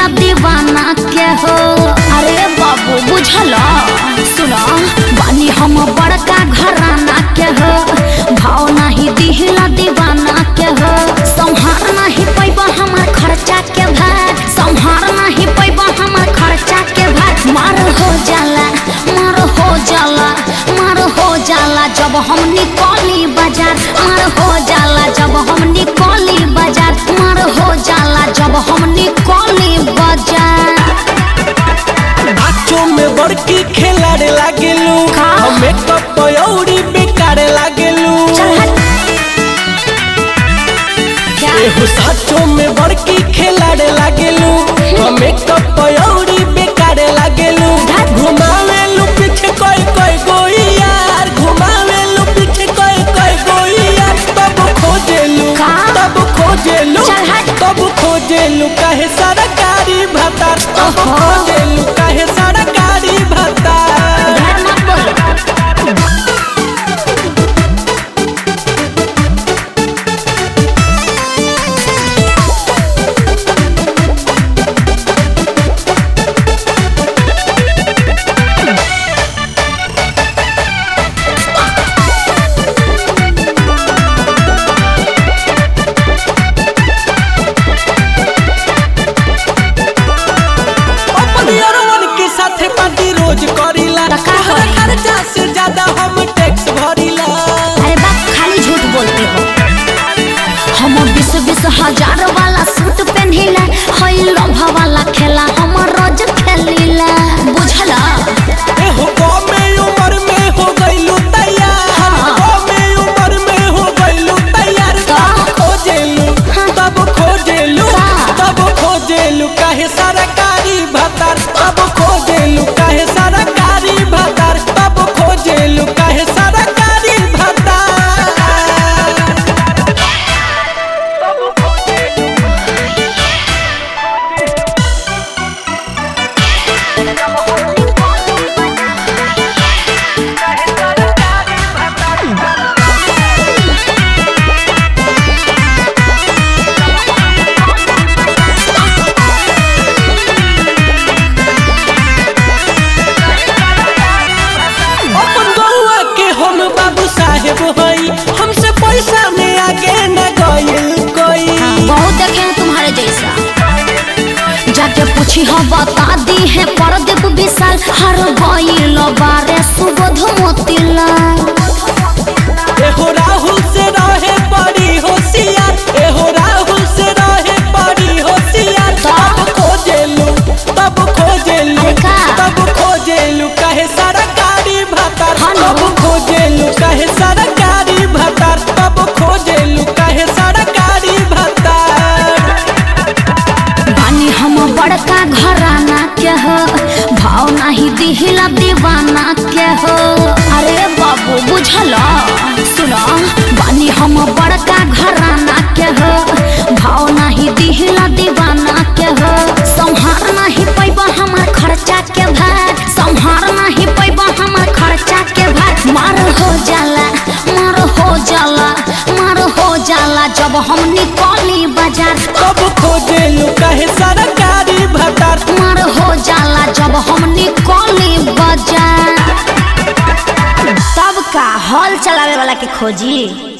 दीवाना के हो अरे बाबू बुझल सुनो बानी हम बड़का घराना के हो भाव नहीं दिहला दीवाना के हो संहार नहीं पैबा हमार खर्चा के भार संहार नहीं पैबा हमार खर्चा के भार मार हो जाला मार हो जाला मार हो जाला जब हम निकली बाजार मार हो जाला जब हम निकली बाजार मार हो जाला जब हम निकली बाजार नाचो में बड़की खेलाड़े लागेलू का? हमें कपयौरी बेकारे लागेलू चल हट क्या एहो साचो में बड़की खेलाड़े लागेलू हमें कपयौरी बेकारे लागेलू घुमावेलू पीछे कोई कोई गोई यार घुमावेलू पीछे कोई कोई गोई यार तब खोजेलू का? तब खोजेलू चल हट। तब खोजेलू काहे सरकारी भत्ता तब ओहो। खोजेलू काहे सरकारी भत्ता ढेर मत बोलो अपन यारवन के साथे पार्टी रोज करीला त का तोहरा करी? खर्चा से ज्यादा हम टैक्स भरीला अरे बाप खाली झूठ बोलते हो हम बीस बीस हजार वाला सूट पहनिला हई लोभा वाला खेला हम रोज खेलीला बुझला एहो कमे उम्र में हो गइलू तैयार हाँ। कमे उम्र में हो गइलू तैयार का? तब खोजेलू हाँ। तब खोजेलू का? तब खोजेलू काहे सरकारी भत्तार तब खोजेलू काहे सरकारी भत्तार तब खोजेलू काहे सरकारी भत्तार अपन गौआ के हम बाबू साहेब हई हमसे पैसा में आगे न गइल कोई बहुत देखे हैं तुम्हारे जैसा जाके पूछी हो बता दी है परदीप विशाल हर गईल बारे सुबोध मोतीला एहो राहुल से रहे बड़ी होशियार एहो राहुल से रहे बड़ी होशियार तब खोजेलू तब खोजेलू अरे का? तब खोजेलू काहे सरकारी भत्तार हाँ ना। तब खोजेलू काहे सरकारी भत्तार तब खोजेलू काहे सरकारी भत्तार बानी हम बड़का घराना के हो भाव नहीं दिहिला दीवाना के हो अरे बाबू बुझल सुनो बानी हम बड़का घराना के हो भाव नहीं दिहिला दीवाना के हो संहार नहीं पैबा हमार खर्चा के भार संहार नहीं पैबा हमार खर्चा के भार मार हो जाला मार हो जाला मार हो जाला जब हम निकली बाजार तब खोजेलू काहे सरकारी भत्तार मार हो जाला जब हम निकली बाजार तब का हॉल चलावे वाला के खोजी